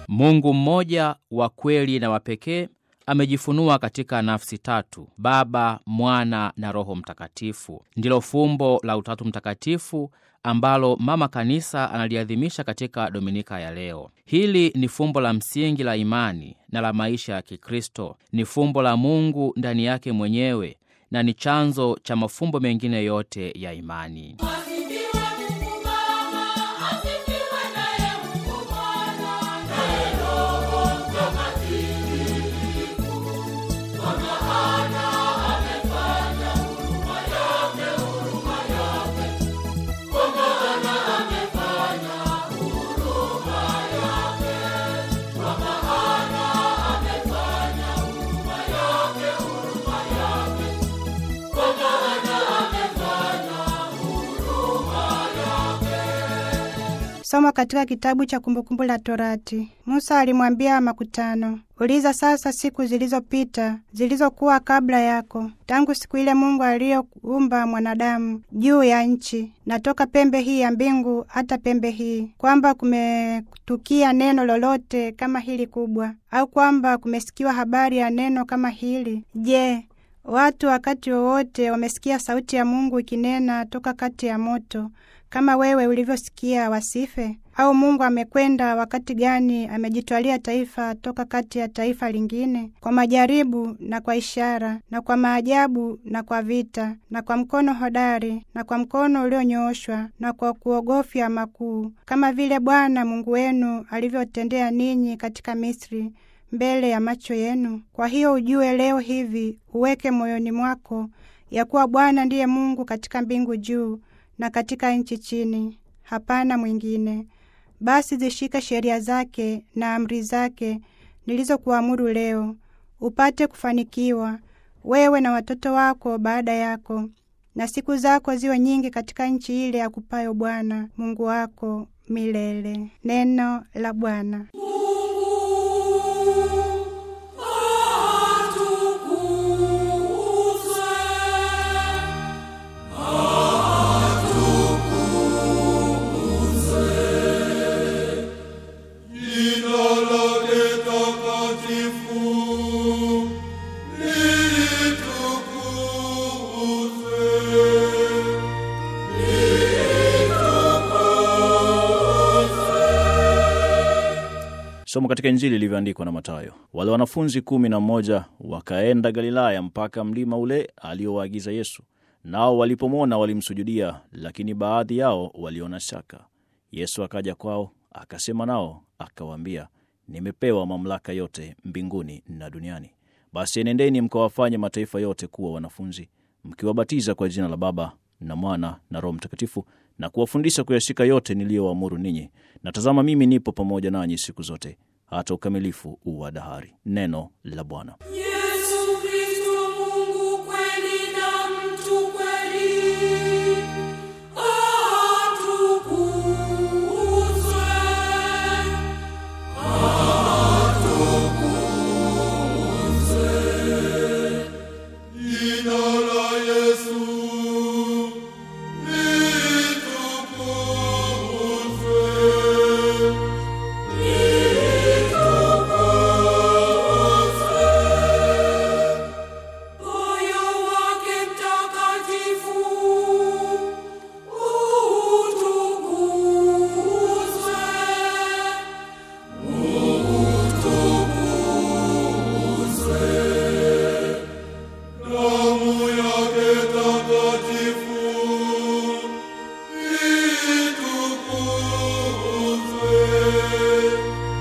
Mungu mmoja wa kweli na wa pekee amejifunua katika nafsi tatu: Baba, Mwana na Roho Mtakatifu. Ndilo fumbo la Utatu Mtakatifu ambalo Mama Kanisa analiadhimisha katika Dominika ya leo. Hili ni fumbo la msingi la imani na la maisha ya Kikristo. Ni fumbo la Mungu ndani yake mwenyewe na ni chanzo cha mafumbo mengine yote ya imani. Somo katika kitabu cha Kumbukumbu la Torati. Musa alimwambia makutano, uliza sasa siku zilizopita zilizokuwa kabla yako, tangu siku ile Mungu aliyoumba mwanadamu juu ya nchi, na toka pembe hii ya mbingu hata pembe hii, kwamba kumetukia neno lolote kama hili kubwa, au kwamba kumesikiwa habari ya neno kama hili? Je, watu wakati wowote wamesikia sauti ya Mungu ikinena toka kati ya moto kama wewe ulivyosikia wasife? Au Mungu amekwenda wakati gani amejitwalia taifa toka kati ya taifa lingine, kwa majaribu na kwa ishara na kwa maajabu na kwa vita na kwa mkono hodari na kwa mkono ulionyooshwa na kwa kuogofya makuu, kama vile Bwana Mungu wenu alivyotendea ninyi katika Misri mbele ya macho yenu. Kwa hiyo ujue leo hivi, uweke moyoni mwako ya kuwa Bwana ndiye Mungu katika mbingu juu na katika nchi chini, hapana mwingine. Basi zishike sheria zake na amri zake nilizokuamuru leo, upate kufanikiwa wewe na watoto wako baada yako, na siku zako ziwe nyingi katika nchi ile akupayo Bwana Mungu wako milele. Neno la Bwana. Somo katika Injili ilivyoandikwa na Mathayo. Wale wanafunzi kumi na mmoja wakaenda Galilaya mpaka mlima ule aliowaagiza Yesu. Nao walipomwona walimsujudia, lakini baadhi yao waliona shaka. Yesu akaja kwao, akasema nao, akawaambia, nimepewa mamlaka yote mbinguni na duniani. Basi enendeni mkawafanye mataifa yote kuwa wanafunzi, mkiwabatiza kwa jina la Baba na Mwana na Roho Mtakatifu, na kuwafundisha kuyashika yote niliyowaamuru ninyi. Na tazama, mimi nipo pamoja nanyi siku zote hata ukamilifu wa dahari. Neno la Bwana. Yesu Kristo Mungu kweli na mtu kweli, atukuzwe. Jina la Yesu litukuzwe. Moyo wake mtakatifu utukuzwe. Damu yake takatifu itukuzwe.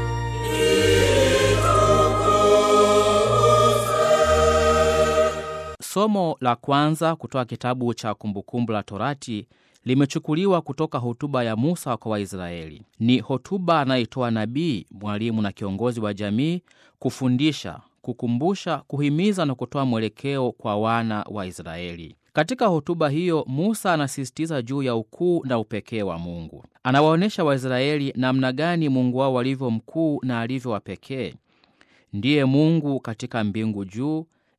Somo la kwanza kutoka kitabu cha Kumbukumbu la Torati limechukuliwa kutoka hotuba ya Musa kwa Waisraeli. Ni hotuba anayoitoa nabii, mwalimu na kiongozi wa jamii, kufundisha, kukumbusha, kuhimiza na kutoa mwelekeo kwa wana wa Israeli. Katika hotuba hiyo, Musa anasisitiza juu ya ukuu na upekee wa Mungu. Anawaonyesha Waisraeli namna gani Mungu wao alivyo mkuu na alivyo wa pekee. Ndiye Mungu katika mbingu juu,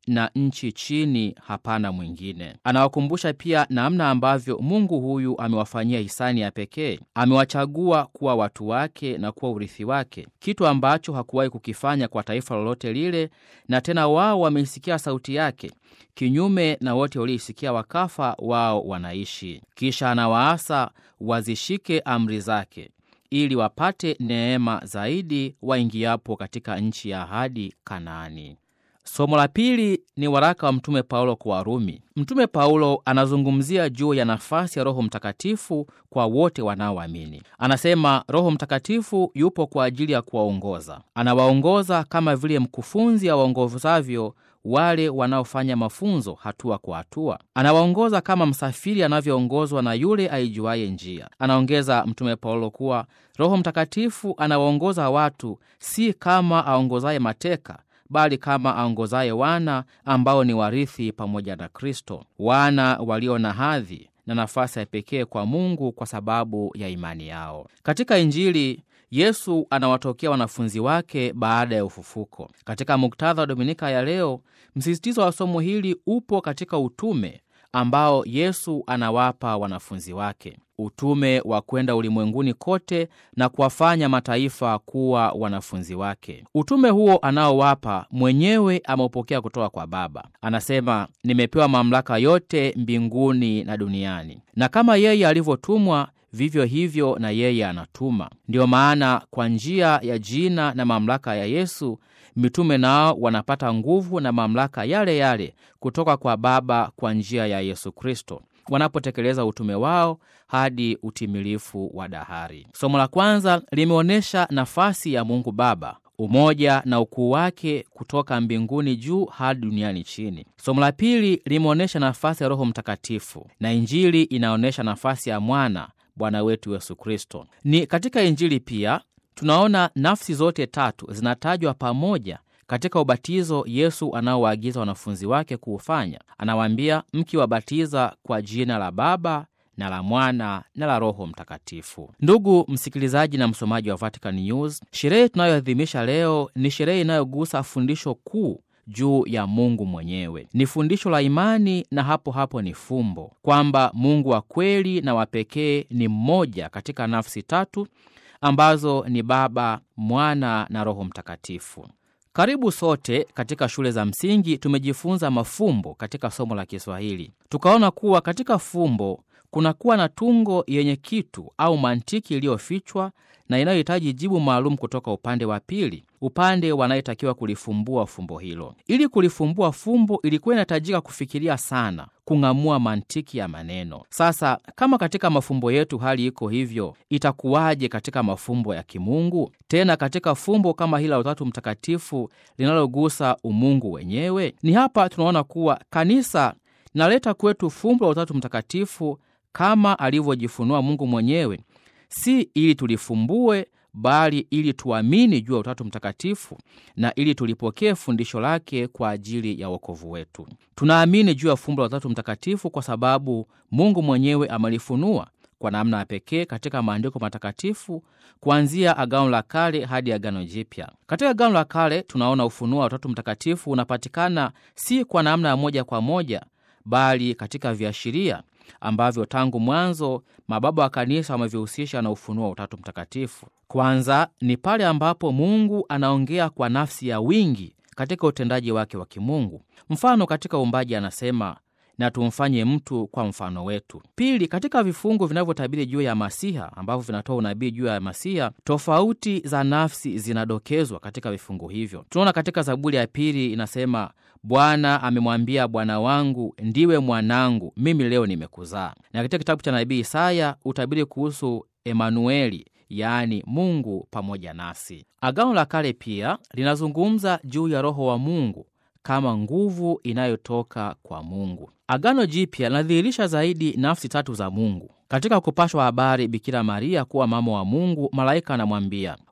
na nchi chini hapana mwingine. Anawakumbusha pia namna ambavyo Mungu huyu amewafanyia hisani ya pekee. Amewachagua kuwa watu wake na kuwa urithi wake, kitu ambacho hakuwahi kukifanya kwa taifa lolote lile, na tena wao wameisikia sauti yake kinyume na wote walioisikia wakafa, wao wanaishi. Kisha anawaasa wazishike amri zake ili wapate neema zaidi waingiapo katika nchi ya ahadi Kanaani. Somo la pili ni waraka wa Mtume Paulo kwa Warumi. Mtume Paulo anazungumzia juu ya nafasi ya Roho Mtakatifu kwa wote wanaoamini. Anasema Roho Mtakatifu yupo kwa ajili ya kuwaongoza. Anawaongoza kama vile mkufunzi awaongozavyo wale wanaofanya mafunzo hatua kwa hatua. Anawaongoza kama msafiri anavyoongozwa na yule aijuaye njia. Anaongeza Mtume Paulo kuwa Roho Mtakatifu anawaongoza watu si kama aongozaye mateka bali kama aongozaye wana ambao ni warithi pamoja na Kristo, wana walio na hadhi na nafasi ya pekee kwa Mungu kwa sababu ya imani yao. Katika Injili Yesu anawatokea wanafunzi wake baada ya ufufuko. Katika muktadha wa Dominika ya leo, msisitizo wa somo hili upo katika utume ambao Yesu anawapa wanafunzi wake, utume wa kwenda ulimwenguni kote na kuwafanya mataifa kuwa wanafunzi wake. Utume huo anaowapa mwenyewe ameupokea kutoka kwa Baba. Anasema, nimepewa mamlaka yote mbinguni na duniani, na kama yeye alivyotumwa vivyo hivyo na yeye anatuma. Ndiyo maana kwa njia ya jina na mamlaka ya Yesu mitume nao wanapata nguvu na mamlaka yale yale kutoka kwa Baba kwa njia ya Yesu Kristo wanapotekeleza utume wao hadi utimilifu wa dahari. Somo la kwanza limeonyesha nafasi ya Mungu Baba, umoja na ukuu wake kutoka mbinguni juu hadi duniani chini. Somo la pili limeonyesha nafasi ya Roho Mtakatifu, na Injili inaonyesha nafasi ya Mwana Bwana wetu Yesu Kristo. Ni katika Injili pia tunaona nafsi zote tatu zinatajwa pamoja katika ubatizo Yesu anaowaagiza wanafunzi wake kuufanya. Anawaambia, mkiwabatiza kwa jina la Baba na la Mwana na la Roho Mtakatifu. Ndugu msikilizaji na msomaji wa Vatican News, sherehe tunayoadhimisha leo ni sherehe inayogusa fundisho kuu juu ya Mungu mwenyewe. Ni fundisho la imani na hapo hapo ni fumbo kwamba Mungu wa kweli na wa pekee ni mmoja katika nafsi tatu ambazo ni Baba, Mwana na Roho Mtakatifu. Karibu sote katika shule za msingi tumejifunza mafumbo katika somo la Kiswahili. Tukaona kuwa katika fumbo kunakuwa na tungo yenye kitu au mantiki iliyofichwa na inayohitaji jibu maalum kutoka upande wa pili, upande wanayetakiwa kulifumbua fumbo hilo. Ili kulifumbua fumbo, ilikuwa inahitajika kufikiria sana, kung'amua mantiki ya maneno. Sasa kama katika mafumbo yetu hali iko hivyo, itakuwaje katika mafumbo ya kimungu, tena katika fumbo kama hili la Utatu Mtakatifu linalogusa umungu wenyewe? Ni hapa tunaona kuwa kanisa linaleta kwetu fumbo la Utatu Mtakatifu kama alivyojifunua Mungu mwenyewe, si ili tulifumbue, bali ili tuamini juu ya Utatu Mtakatifu na ili tulipokee fundisho lake kwa ajili ya wokovu wetu. Tunaamini juu ya fumbo la Utatu Mtakatifu kwa sababu Mungu mwenyewe amelifunua kwa namna ya pekee katika maandiko matakatifu kuanzia Agano la Kale hadi Agano Jipya. Katika Agano la Kale tunaona ufunuo wa Utatu Mtakatifu unapatikana si kwa namna ya moja kwa moja, bali katika viashiria ambavyo tangu mwanzo mababa wa kanisa wamevihusisha na ufunuo wa Utatu Mtakatifu. Kwanza ni pale ambapo Mungu anaongea kwa nafsi ya wingi katika utendaji wake wa kimungu. Mfano, katika uumbaji anasema na tumfanye mtu kwa mfano wetu. Pili, katika vifungu vinavyotabiri juu ya Masiha ambavyo vinatoa unabii juu ya Masiha, tofauti za nafsi zinadokezwa katika vifungu hivyo. Tunaona katika Zaburi ya pili inasema, Bwana amemwambia Bwana wangu, ndiwe mwanangu, mimi leo nimekuzaa. Na katika kitabu cha nabii Isaya utabiri kuhusu Emanueli, yaani Mungu pamoja nasi. Agano la Kale pia linazungumza juu ya Roho wa Mungu kama nguvu inayotoka kwa Mungu. Agano Jipya linadhihirisha zaidi nafsi tatu za Mungu. Katika kupashwa habari Bikira Maria kuwa mama wa Mungu, malaika anamwambia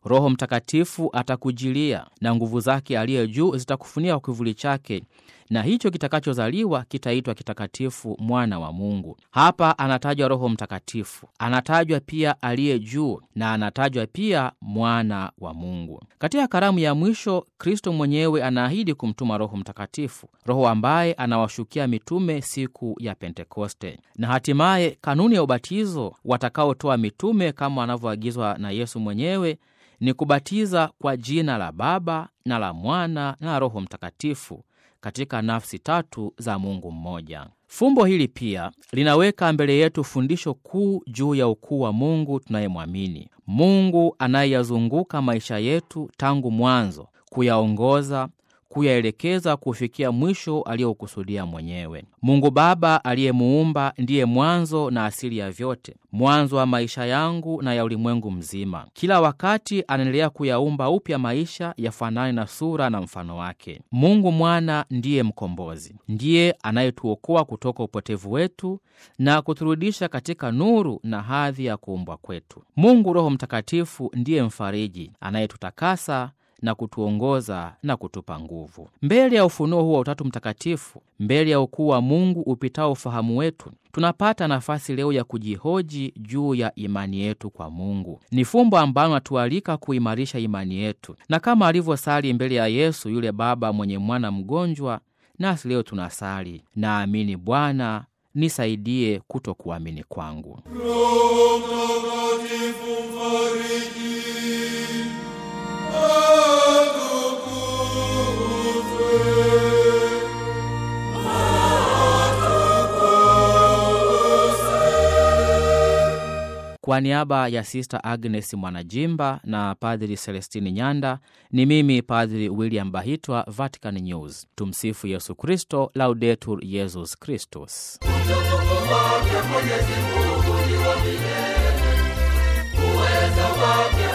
Roho Mtakatifu atakujilia na nguvu zake aliye juu zitakufunika kwa kivuli chake, na hicho kitakachozaliwa kitaitwa kitakatifu, mwana wa Mungu. Hapa anatajwa Roho Mtakatifu, anatajwa pia aliye juu na anatajwa pia mwana wa Mungu. Katika karamu ya mwisho, Kristo mwenyewe anaahidi kumtuma Roho Mtakatifu, Roho ambaye anawashukia mitume siku ya Pentekoste, na hatimaye kanuni ya ubatizo watakaotoa mitume kama wanavyoagizwa na Yesu mwenyewe ni kubatiza kwa jina la Baba na la Mwana na la Roho Mtakatifu katika nafsi tatu za Mungu mmoja. Fumbo hili pia linaweka mbele yetu fundisho kuu juu ya ukuu wa Mungu tunayemwamini, Mungu anayeyazunguka maisha yetu tangu mwanzo, kuyaongoza kuyaelekeza kufikia mwisho aliyoukusudia mwenyewe. Mungu Baba aliyemuumba ndiye mwanzo na asili ya vyote, mwanzo wa maisha yangu na ya ulimwengu mzima. Kila wakati anaendelea kuyaumba upya maisha yafanane na sura na mfano wake. Mungu Mwana ndiye mkombozi, ndiye anayetuokoa kutoka upotevu wetu na kuturudisha katika nuru na hadhi ya kuumbwa kwetu. Mungu Roho Mtakatifu ndiye mfariji anayetutakasa na kutuongoza na kutupa nguvu. Mbele ya ufunuo huu wa Utatu Mtakatifu, mbele ya ukuu wa Mungu upitao ufahamu wetu, tunapata nafasi leo ya kujihoji juu ya imani yetu kwa Mungu. Ni fumbo ambalo natualika kuimarisha imani yetu, na kama alivyosali mbele ya Yesu yule baba mwenye mwana mgonjwa, nasi leo tunasali, naamini Bwana, nisaidie kutokuamini kwangu. Roho Mtakatifu mfariji, atukuzwe. Kwa niaba ya Sista Agnes Mwanajimba na Padri Celestini Nyanda, ni mimi Padri William Bahitwa, Vatican News. Tumsifu Yesu Kristo, Laudetur Yesus Kristus. Utukufu wake Mwenyezi Mungu ni wa milele, uweza wake